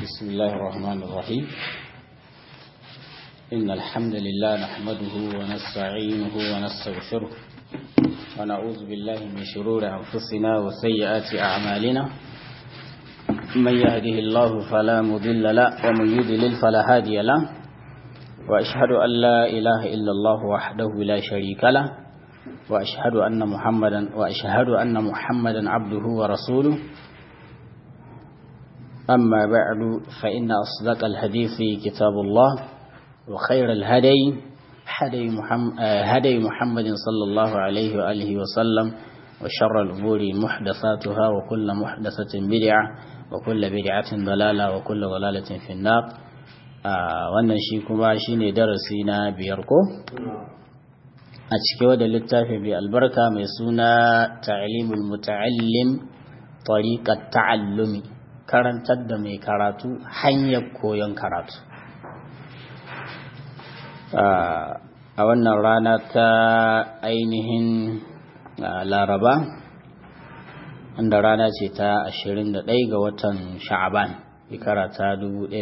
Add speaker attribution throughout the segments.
Speaker 1: بسم الله الرحمن الرحيم إن الحمد لله نحمده ونستعينه ونستغفره ونعوذ بالله من شرور أنفسنا وسيئات أعمالنا من يهده الله فلا مضل له ومن يضلل فلا هادي له وأشهد أن لا إله إلا الله وحده لا شريك له وأشهد أن محمدا وأشهد أن محمدا عبده ورسوله أما بعد فإن أصدق الحديث كتاب الله وخير الهدي هدي محمد, هدي محمد صلى الله عليه وآله وسلم وشر الأمور محدثاتها وكل محدثة بدعة وكل بدعة ضلالة وكل ضلالة في النار wannan shi kuma shi ne darasi na biyar ko a cike wadda littafi mai albarka mai suna ta'alimul muta'allim tariqat ta'allumi karantar da mai karatu hanyar koyon karatu a wannan rana ta ainihin laraba wanda rana ce ta 21 ga watan sha'aban shekara ta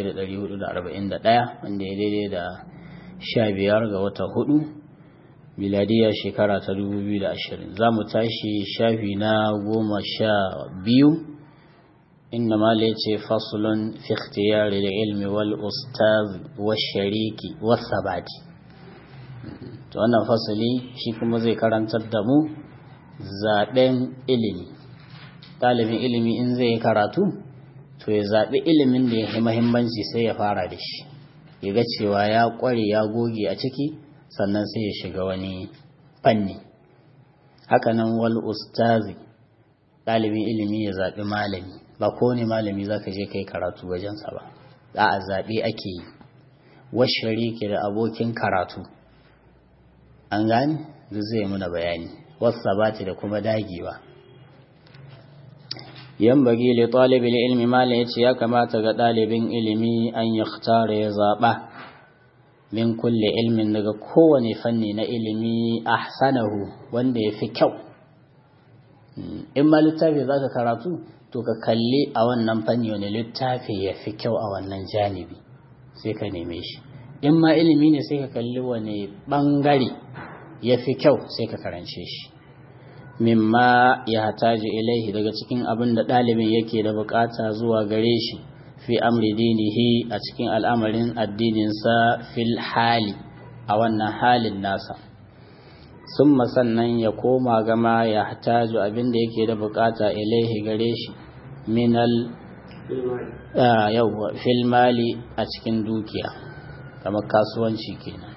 Speaker 1: 1441 wanda ya daidai da 15 ga watan hudu miladiya shekara ta 2020 za mu tashi shafi na goma sha biyu إنما ليتي فصل في اختيار العلم والأستاذ والشريك والثبات to wannan fasali shi kuma zai karantar da mu zaɓen ilimi ɗalibin ilimi in zai yi karatu to ya zaɓi ilimin da ya fi mahimmanci sai ya fara da shi ya ga cewa ya ƙware ya goge a ciki sannan sai ya shiga wani fanni hakanan wal ustazi ɗalibin ilimi ya zaɓi malami ba kowane malami za ka je kai karatu wajensa ba za a zaɓe ake yi washari ke da abokin karatu an gani duk zai muna bayani wasu sabati da kuma dagewa yan bagi le ɗalibin ilmi malam ya ce ya kamata ga ɗalibin ilimi an ya ya zaɓa min kulle ilmin daga kowane fanni na ilimi ahsanahu wanda ya fi kyau in ma littafi za ka karatu to ka kalli a wannan fanni wani littafi ya fi kyau a wannan janibi sai ka neme shi in ma ilimi ne sai ka kalli wani bangare ya fi kyau sai ka karance shi mimma ya hataji ilaihi daga cikin abin da ɗalibin yake da bukata zuwa gare shi fi amri dinihi a cikin al'amarin addininsa fil hali a wannan halin nasa sun sannan ya koma gama ya hataju abinda yake da bukata ilaihi gare shi minal yawwa filmali a cikin dukiya kamar kasuwanci kenan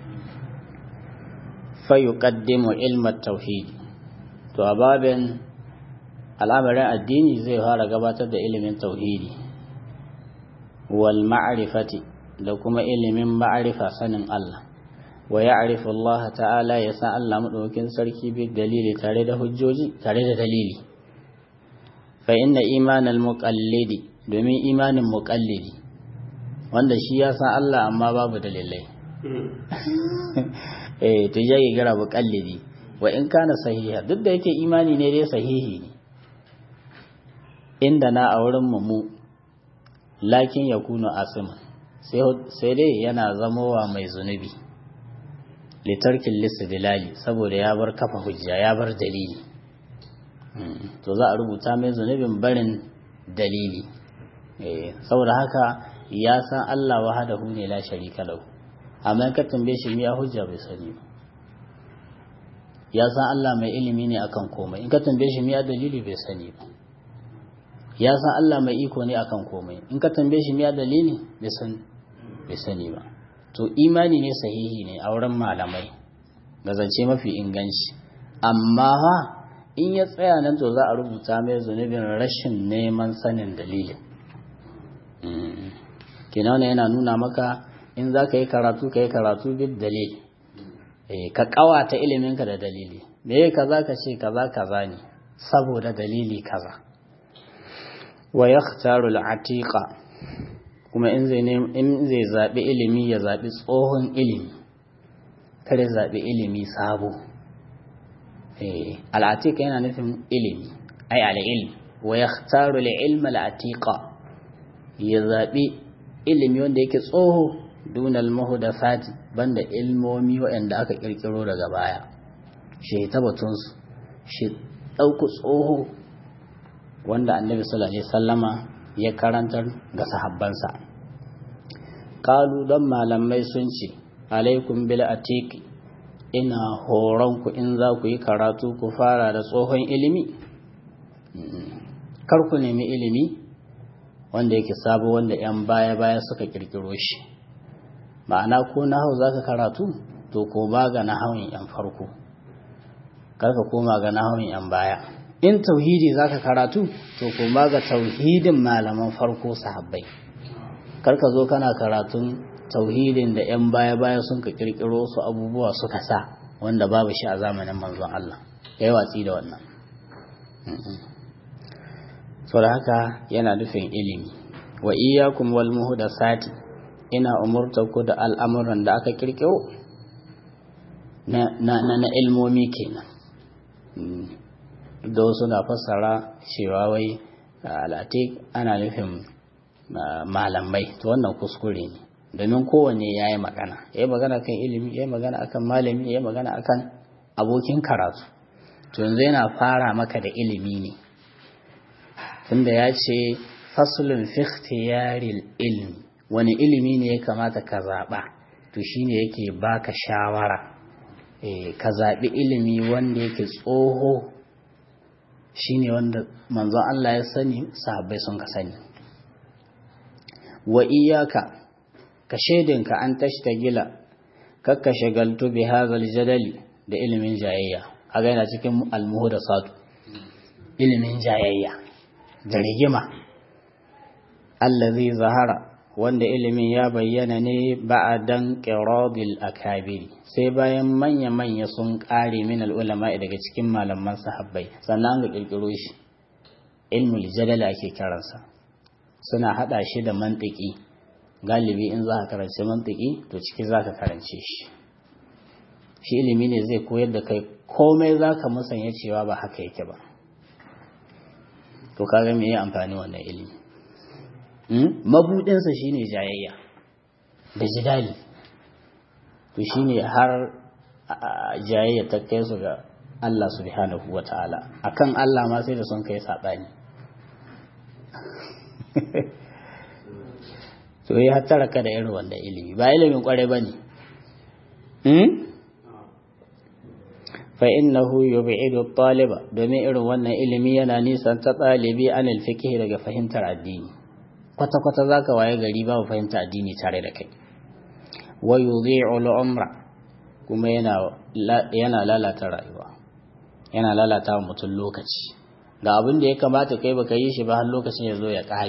Speaker 1: fayu kaddimu ilmat tauhidi to a babin al'amarin addini zai fara gabatar da ilimin tauhidi wal ma'rifati da kuma ilimin ma'arifa sanin Allah wa ya'rifu Allah ta'ala ya san Allah madaukakin sarki bi dalili tare da hujjoji tare da dalili fa inna imanal muqallidi domin imanin muqallidi wanda shi ya san Allah amma babu dalilai eh to yayi gara muqallidi wa in kana sahiha duk da yake imani ne dai sahihi ne inda na a wurin mu lakin yakunu asiman sai dai yana zamowa mai zunubi litarkin listidilali saboda ya bar kafa hujja ya bar dalili to za a rubuta mai zunubin barin dalili saboda haka ya san Allah wahadahu ne la sharika lahu amma ka tambaye shi miya hujja bai sani ba ya san Allah mai ilimi ne akan komai in ka tambaye shi miya dalili bai sani ba ya san Allah mai iko ne akan komai in ka tambaye shi miya dalili bai san bai sani ba to imani ne sahihi ne a wurin malamai ga zance mafi inganci amma ha in ya tsaya nan to za a rubuta mai zunubin rashin neman sanin dalilin kenan yana nuna maka in za ka yi karatu ka yi karatu bid dalil ka kawata iliminka da dalili me ya kaza ka ce kaza kaza ne saboda dalili kaza wa yakhtaru al-atiqa kuma in zai in zai zabi ilimi ya zabi tsohon ilimi kare zabi ilimi sabo eh al-atiqa yana nufin ilimi ai al-ilm wa yakhtaru al-ilma al-atiqa ya zaɓi ilimi wanda yake tsoho dunal mahudasati banda ilmomi waɗanda aka ƙirƙiro daga baya shi ta batunsu shi ɗauku tsoho wanda annabi sallallahu alaihi sallama ya karantar ga sahabbansa kalu don malamai sun ce alaikum bil atiki ina horon ku in za ku yi karatu ku fara da tsohon ilimi kar ku nemi ilimi wanda yake sabo wanda 'yan baya-baya suka kirkiro shi ma'ana ko nahau za ka karatu to ko ba ga nahawun 'yan farko karka koma ga nahawun 'yan baya in tauhidi za ka karatu to ko ba ga tauhidin malaman farko sahabbai karka zo kana karatun tauhidin da 'yan baya-baya sun ka kirkiro su abubuwa suka sa wanda babu shi a zamanin manzon Allah ya yi watsi da wannan sau da haka yana nufin ilimi wa iyakum wal muhdasati ina umurta ku da al'amuran da aka kirkiro na na ilmomi kenan da wasu na fassara cewa wai al'atik ana nufin malamai to wannan kuskure ne domin kowanne ya yi magana ya yi magana kan ilimi ya yi magana akan malami ya yi magana akan abokin karatu to yanzu yana fara maka da ilimi ne tunda ya ce fasulun fikhtiyaril ilmi wani ilimi ne ya kamata ka zaɓa to shine yake baka shawara ka zaɓi ilimi wanda yake tsoho shine wanda manzon Allah ya sani sahabbai sun ka sani wa iyaka ka shaidinka an tashtagila kakka shagaltu bi hadhal jadali da ilimin jayayya kaga yana cikin almuhdasatu ilimin jayayya da rigima allazi zahara wanda ilimin ya bayyana ne ba'adan qiradil akabiri sai bayan manya manya sun kare min ulama daga cikin malaman sahabbai sannan ga kirkiro shi ilmul jadal ake kiransa suna hada shi da mantiki galibi in za ka karanci mantiki to ciki za ka karance shi shi ilimi ne zai koyar da kai komai za ka musanya cewa ba haka yake ba to kaga me ya amfani wannan ilimi mabudinsa shine jayayya da jidali to shine har jayayya ta kai su ga Allah subhanahu wa ta'ala akan Allah ma sai da sun kai saɓani to ya hattara ka da irin wanda ilimi ba ilimin kwarai ba ne fa innahu yub'idu taliba domin irin wannan ilimi yana nisan ta ɗalibi an fiqh daga fahimtar addini kwata kwata zaka waye gari babu fahimtar addini tare da kai wa yudhi'u al-umra kuma yana yana lalata rayuwa yana lalata wa mutum lokaci ga abin da ya kamata kai baka yi shi ba har lokacin ya zo ya ƙare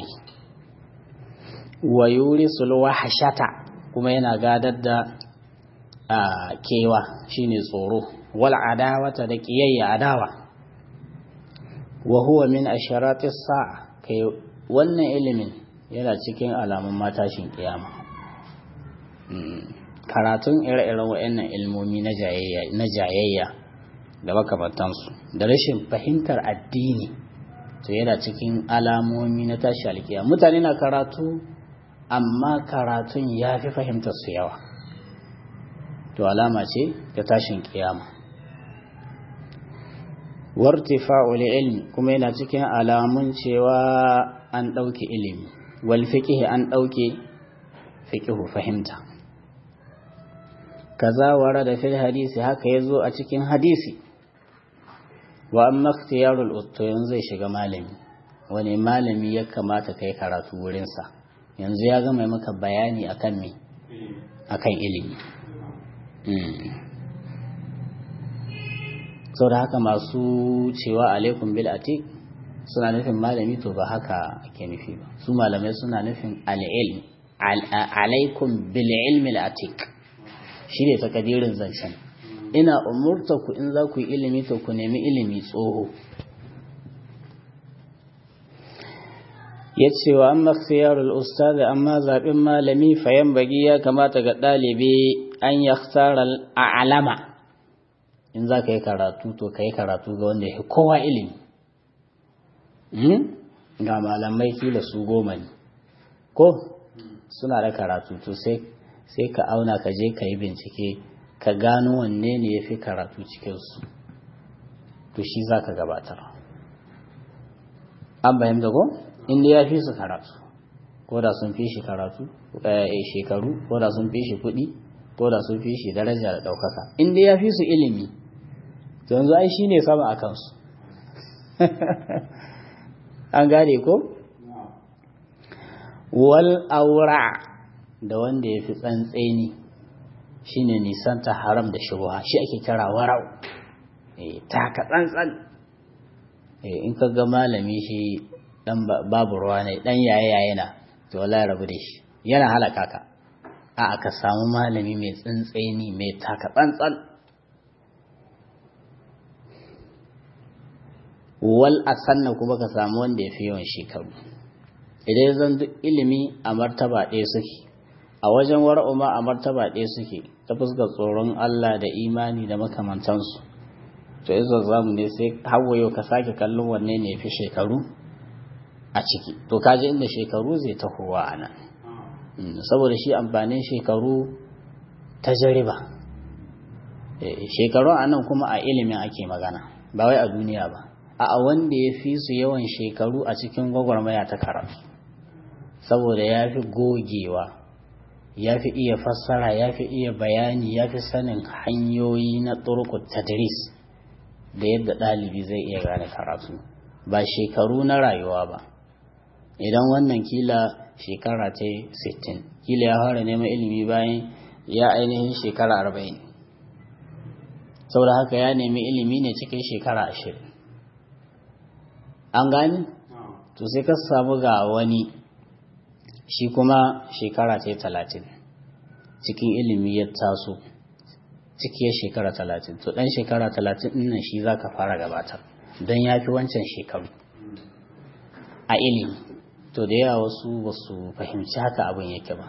Speaker 1: wa yurisul wahshata kuma yana gadar da kewa shine tsoro wal adawata da kiyayya adawa wa huwa min asharatis sa'a kai wannan ilimin yana cikin alamun matashin kiyama karatun ire-iren waɗannan ilmomi na jayayya na jayayya da makamantansu da rashin fahimtar addini to yana cikin alamomi na tashi alkiya mutane na karatu amma karatun ya fi fahimtar su yawa to alama ce ta tashin kiyama wartifa'ul ilmi kuma yana cikin alamun cewa an ɗauke ilimi wal fiqh an ɗauke fiqh fahimta kaza warada fil hadisi haka yazo a cikin hadisi wa amma ikhtiyarul utto yanzu zai shiga malami wani malami ya kamata kai karatu wurin sa yanzu ya gama maka bayani akan me akan ilimi sau da haka masu cewa alaikum bil atik suna nufin malami to ba haka ake nufi ba su malamai suna nufin al'ilm alaikum bil ilmi al atik shi ne takadirin zancen ina umurta ku in za ku yi ilimi to ku nemi ilimi tsoho ya ce wa an makhtiyarul ustazi amma zaɓin malami fayan bagi ya kamata ga ɗalibi an ya alama in za ka yi karatu to ka yi karatu ga wanda ya kowa ilimi ga malamai kila su goma ne ko suna da karatu to sai sai ka auna ka je ka yi bincike ka gano wanne ne ya fi karatu cikinsu to shi za ka gabatar an fahimta ko inda ya fi su karatu ko da sun fi shi karatu shekaru ko da sun fi shi kuɗi ko da sun fi shi daraja da ɗaukaka inda ya fi su ilimi yanzu ai shi ne sama a kansu an gane ko wal aura da wanda ya fi tsantseni shine nisanta haram da shubuha shi ake kira warau taka tsantsan in ka ga malami shi dan babu ruwa ne dan yaye yaye na to wallahi rabu da shi yana halaka ka a aka samu malami mai tsantseni mai taka tsantsan wal asanna kuma ka samu wanda ya fi yawan shekaru idan zan duk ilimi a martaba ɗaya suke a wajen wara'u ma a martaba ɗaya suke ta fuskar tsoron Allah da imani da makamantansu to yanzu zamu ne sai hawayo ka sake kallon wanne ne fi shekaru a ciki to kaji inda shekaru zai tahowa a nan saboda shi amfanin shekaru ta jariba shekaru a nan kuma a ilimin ake magana ba wai a duniya ba a wanda ya fi su yawan shekaru a cikin gwagwarmaya ta karatu saboda ya fi gogewa ya fi iya fassara ya fi iya bayani ya fi sanin hanyoyi na turkut tadris da yadda ɗalibi zai iya gane karatu ba shekaru na rayuwa ba idan wannan kila shekara ta 60 kila ya fara neman ilimi bayan ya ainihin shekara 40 saboda haka ya nemi ilimi ne cikin shekara 20 an gani to sai ka samu ga wani shi kuma shekara ta talatin cikin ilimi ya taso cikiyar shekara talatin to ɗan shekara talatin nan shi za ka fara gabatar don ya fi wancan shekaru a ilimi to da yawa wasu ba su fahimci haka abin yake ba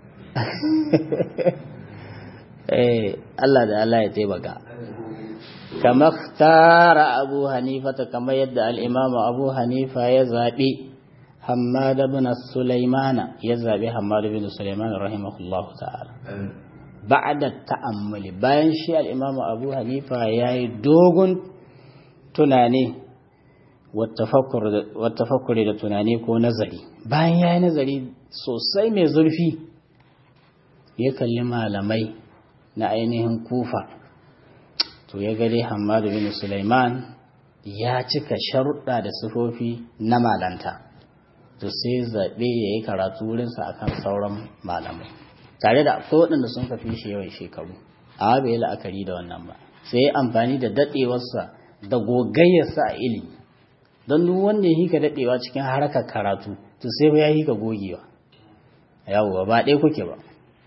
Speaker 1: Allah da Allah ya taimaka kama tara abu hanifa ta kama yadda al'imamu abu hanifa ya zaɓi hamad bin sulaimana ya zaɓi hamad bin sulaimana rahimahullahu ta'ala ba'da ta'ammuli bayan shi al'imamu abu hanifa ya yi dogon tunani wattafakkuri da tunani ko nazari bayan ya yi nazari sosai mai zurfi ya kalli malamai na ainihin kufa to ya gade hamadu bin Sulaiman ya cika sharuɗa da sifofi na malanta to sai zaɓe ya yi karatu wurinsa akan sauran malamai tare da akwai waɗanda sun kafi shi yawan shekaru amma bai yi la'akari da wannan ba sai ya amfani da daɗewarsa da gogayyarsa a ilimi don duk wanda ya hika daɗewa cikin harkar karatu to sai ba ya hika gogewa yawwa ba ɗaya kuke ba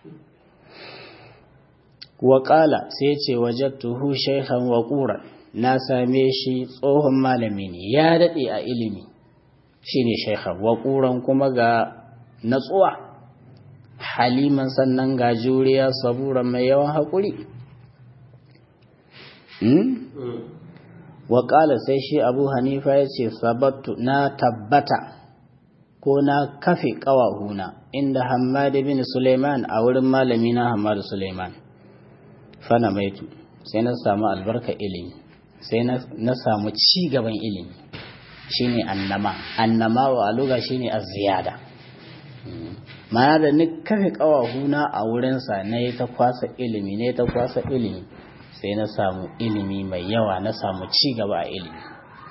Speaker 1: waƙala sai ce wajattuhu shaikhan waƙuran na same shi tsohon malami ne ya daɗe a ilimi shi ne shaikhan waƙuran kuma ga natsuwa haliman sannan ga juriya saburan mai yawan haƙuri waƙala sai shi abu hanifa ya ce sabattu na tabbata ko na kafe ƙawahuna inda hamadu bin suleiman a wurin malami na hamadu suleiman fana maitu sai na samu albarka ilimi sai na samu ci gaban ilimi shine annama annama wa aluga shine az-ziyada mana da ni kafe kawahuna a wurinsa na yi ta kwasa ilimi ne ta kwasa ilimi sai na samu ilimi mai yawa na samu ci gaba a ilimi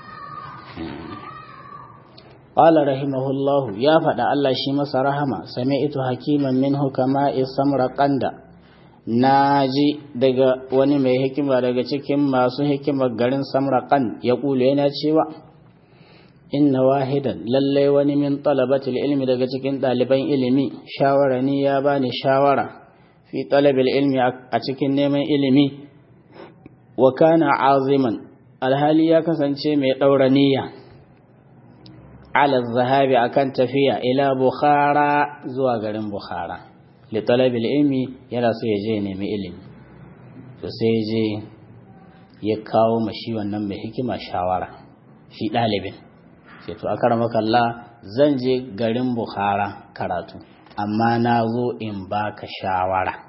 Speaker 1: Ƙala rahimahullahu ya faɗa Allah shi masa rahama, sami ito hakiman min hukama isamra ƙanda, na ji daga wani mai hikima daga cikin masu hikimar garin samraƙan ya ƙulu yana cewa, Inna wahidan lallai wani min talabatil ilmi daga cikin ɗaliban ilimi, shawara ni ya bani shawara fi talabil ilmi a cikin neman ilimi, wa kana aziman alhali ya kasance mai ɗaura niyya. ala zahabi akan tafiya ila bukhara zuwa garin bukhara li talabil ilmi yana so ya je nemi ilimi to sai je ya kawo mashi wannan mai hikima shawara shi dalibin ce to akaramaka Allah zan je garin Bukhara karatu amma na zo in baka shawara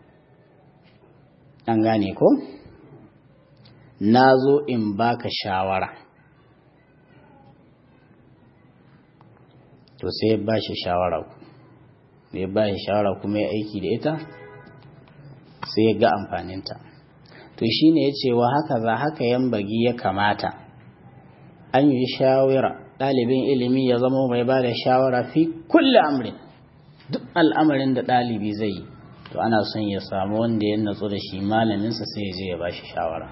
Speaker 1: an gane ko na zo in baka shawara to sai ya ba shi shawara ya ba shi shawara kuma ya aiki da ita sai ya ga amfaninta to shine ya ce wa haka za haka yan bagi ya kamata an yi shawara ɗalibin ilimi ya zama mai ba da shawara fi kulle amrin duk al'amarin da ɗalibi zai yi to ana son ya samu wanda ya natsu da shi malaminsa sai ya je ya ba shi shawara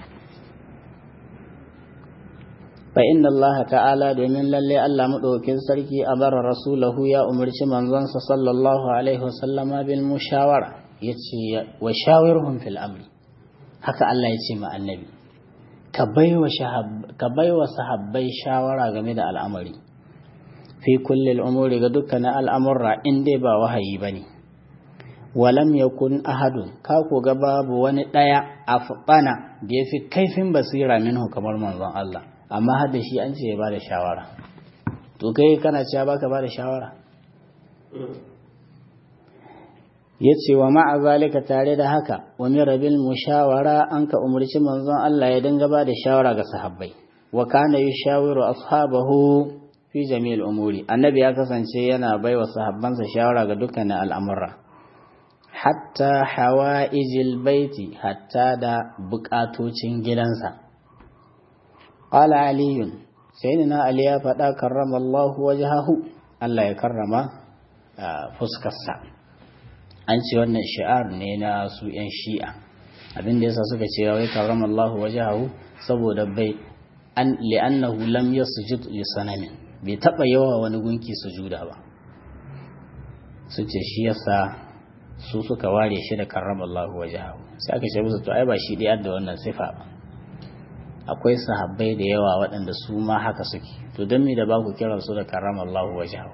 Speaker 1: fa inna Allah ta'ala domin lalle Allah madaukakin sarki a bara rasulahu ya umarci manzonsa sallallahu alaihi wasallama bil mushawara yace wa shawirhum fil amri haka Allah yace ma annabi ka baiwa ka baiwa sahabbai shawara game da al'amari fi kulli al'umuri ga dukkanin al'amurra in dai ba wahayi bane walam yakun ahadun ka ko ga babu wani daya afbana da yafi kaifin basira minhu kamar manzon Allah amma har da shi an ce ya ba da shawara to kai kana cewa baka ba da shawara ya ce wa ma'a zalika tare da haka wa mirabil mushawara an ka umarci manzon Allah ya dinga ba da shawara ga sahabbai wa kana yushawiru ashabahu fi jami'il umuri annabi ya kasance yana bai wa sahabbansa shawara ga dukkanin al'amura hatta hawa'ijil baiti hatta da bukatocin gidansa قال علي سيدنا علي يا فدا كرم الله وجهه الله ya karrama fuskarsa an ce wannan shi'ar ne na su yan shi'a abin da yasa suka ce wai karrama Allah wajhahu saboda bai an li'annahu lam yasjud li sanamin bai taba yawa wani gunki sujuda ba su ce shi yasa su suka ware shi da karrama Allah wajhahu sai aka ce musu to ai ba shi dai da wannan sifa ba akwai sahabbai da yawa waɗanda su ma haka suke to don me da ba ku kiran su da karama Allahu wajahu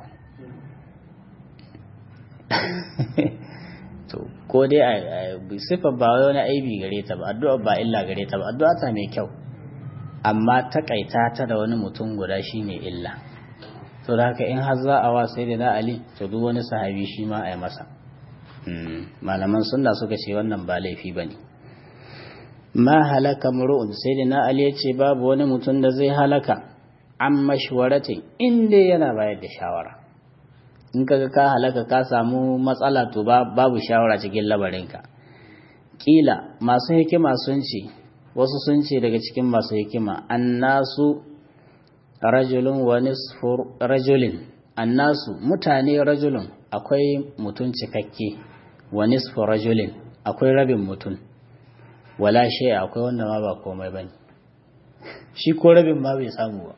Speaker 1: to ko dai a sifa ba wani aibi gare ta ba addu'a ba illa gare ta ba addu'a ta mai kyau amma takaita ta da wani mutum guda shine illa to da haka in har za a wa sai da Ali to duk wani sahabi shi ma a yi masa malaman sunna suka ce wannan ba laifi bane ma halaka muru'un sai da na Ali ce babu wani mutum da zai halaka an mashwaratin inda yana bayar da shawara in kaga ka halaka ka samu matsala to babu shawara cikin labarinka kila masu hikima sun ce wasu sun ce daga cikin masu hikima annasu rajulun wa nisfu rajulin annasu mutane rajulun akwai mutum cikakke wa nisfu rajulin akwai rabin mutum wala shi akwai wanda ma ba komai bane shi ko rabin ma bai samu ba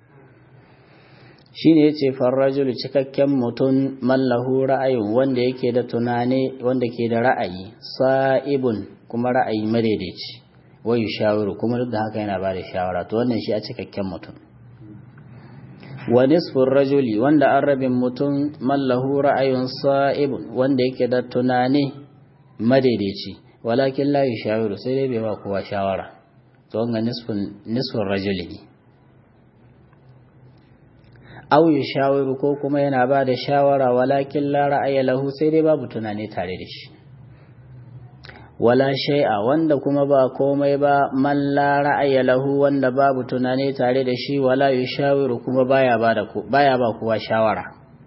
Speaker 1: shine yace farrajul cikakken mutum mallahu ra'ayin wanda yake da tunani wanda ke da ra'ayi sa'ibun kuma ra'ayi madaidaici wa yushawiru kuma duk da haka yana ba da shawara to wannan shi a cikakken mutum wa nisfur rajuli wanda an rabin mutum mallahu ra'ayun sa'ibun wanda yake da tunani madaidaici walakin la yushawiru sai dai bai ba kowa shawara to wannan nisfun nisfur rajuli ne aw yushawiru ko kuma yana ba da shawara walakin la ra'aya lahu sai dai babu tunani tare da shi wala shay'a wanda kuma ba komai ba man la ra'aya lahu wanda babu tunani tare da shi wala yushawiru kuma baya ba da baya ba kowa shawara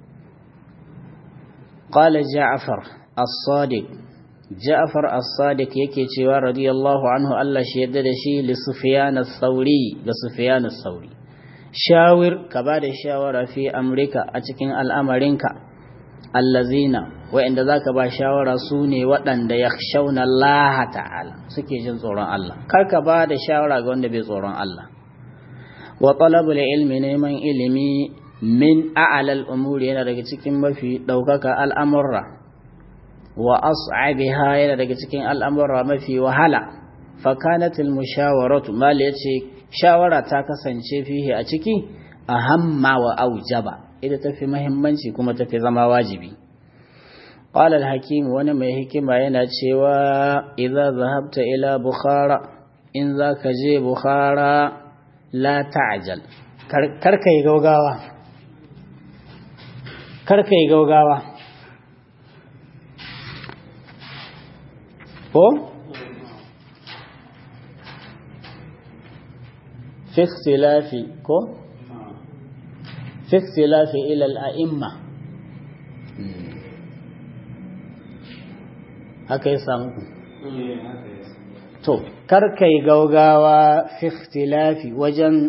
Speaker 1: qala ja'far as-sadiq ja'far as-sadiq yake cewa radiyallahu anhu Allah shi yadda da shi li sufyan as-sauri ga sufyan as-sauri shawir ka ba da shawara fi amrika a cikin al'amarinka allazina wa'inda za ka ba shawara su ne waɗanda ya shauna Allah ta'ala suke jin tsoron Allah kar ka ba da shawara ga wanda bai tsoron Allah wa talabul ilmi neman ilimi min a'lal umuri yana daga cikin mafi ɗaukaka al'amurra wa as'abiha yana daga cikin al'amurra mafi wahala fa kanatil mushawaratu mal yace shawara ta kasance fihi a ciki a hamma wa aujaba ita tafi mahimmanci kuma tafi zama wajibi qala al-hakim wani mai hikima yana cewa idza zahabta ila bukhara in zaka je bukhara la ta'jal karka yi gaugawa karka yi gaugawa ko fi ikhtilafi ko fi ikhtilafi ila al-a'imma haka ya samu to karka yi gaugawa fi ikhtilafi wajen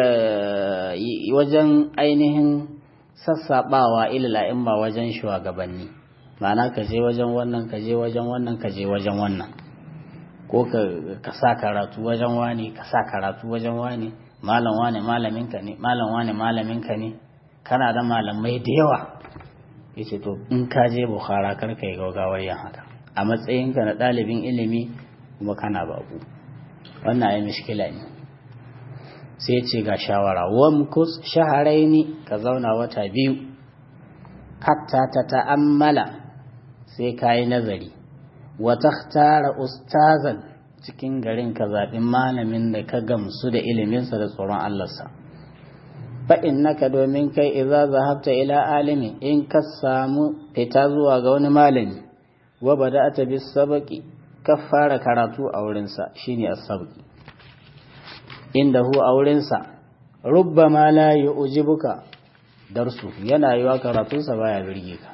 Speaker 1: wajen ainihin sassaɓawa ilila in ba wajen shugabanni ma'ana ka je wajen wannan ka je wajen wannan ka je wajen wannan ko ka sa karatu wajen wani ka sa karatu wajen wani malam wani malaminka ne malam wani malaminka ne kana da malamai da yawa yace to in ka je bukhara kar ka yi gaugawar yin haka a matsayinka na ɗalibin ilimi kuma kana babu wannan ai mishkila ne sai ce ga shawara wamkus shaharaini ka zauna wata biyu hatta ta ta'ammala sai ka yi nazari wata tara ustazan cikin garin ka zaɓi malamin da ka gamsu da iliminsa da tsoron Allahnsa fa'in naka domin kai iza zahabta ila alimi in ka samu fita zuwa ga wani malami wa bada ta bi sabaki ka fara karatu a wurinsa shine as-sabaki inda hu a wurinsa rubba ma la yu'jibuka darsu yana yiwa karatunsa baya birge ka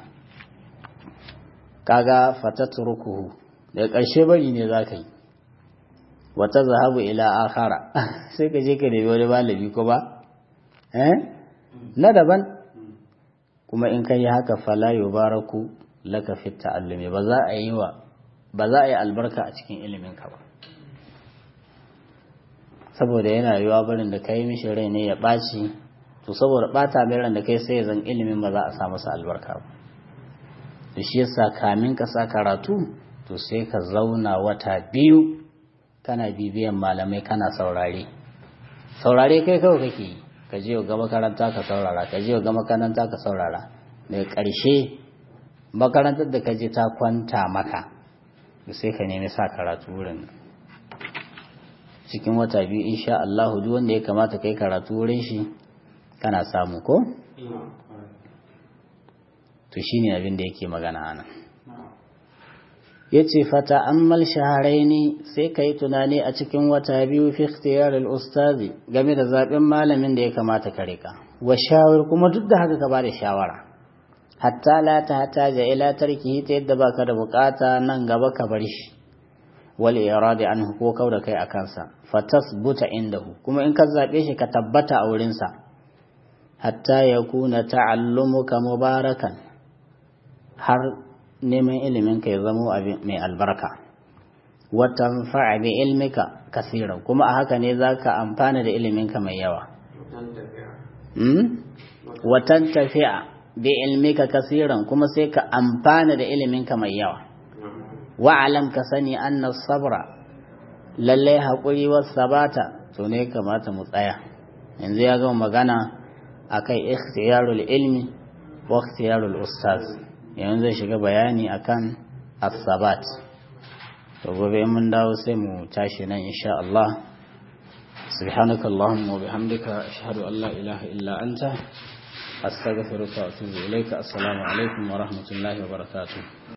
Speaker 1: kaga fatatrukuhu daga ƙarshe bari ne zaka yi wata zahabu ila akhara sai ka je ka nemi wani malami ko ba eh na daban kuma in kai haka fala yubaraku laka fit ta'allumi ba za a yi wa ba za a yi albarka a cikin ilimin ka ba saboda yana yiwa barin da kai mishi rai ne ya ɓaci to saboda ɓata mai ran da kai sai zan ilimin ba za a sa masa albarka ba da shi yasa kamin ka sa karatu to sai ka zauna wata biyu kana bibiyan malamai kana saurare saurare kai kawai kake yi ka je ga makaranta ka saurara ka je ga makaranta ka saurara daga ƙarshe makarantar da ka je ta kwanta maka sai ka nemi sa karatu wurin cikin wata biyu insha Allah duk wanda ya kamata kai karatu wurin shi kana samu ko to shine abin da yake magana anan yace fata ammal shaharaini sai kai tunani a cikin wata biyu fi ikhtiyar al-ustazi game da zaben malamin da ya kamata ka rika wa shawar kuma duk da haka ka bada shawara hatta la ta hataja ila tarkihi ta yadda baka da bukata nan gaba ka bar shi wal iradi anhu ko kauda kai akan sa fatasbuta indahu kuma in ka zabe shi ka tabbata a wurin sa hatta yakuna ta'allumuka mubarakan har neman ilimin ka ya zamo mai albarka wa tanfa'a bi ilmika kaseeran kuma a haka ne zaka amfana da ilimin ka mai yawa wa tantafi'a bi ilmika kaseeran kuma sai ka amfana da ilimin ka mai yawa wa'alam ka sani anna sabra lalle haƙuri wasu sabata to ne kamata mu tsaya yanzu ya gama magana akai ikhtiyarul ilmi wa ikhtiyarul ustaz yanzu zai shiga bayani akan as-sabat to gobe mun dawo sai mu tashi nan insha Allah سبحانك اللهم وبحمدك أشهد أن لا إله إلا أنت أستغفرك وأتوب إليك السلام عليكم ورحمة الله وبركاته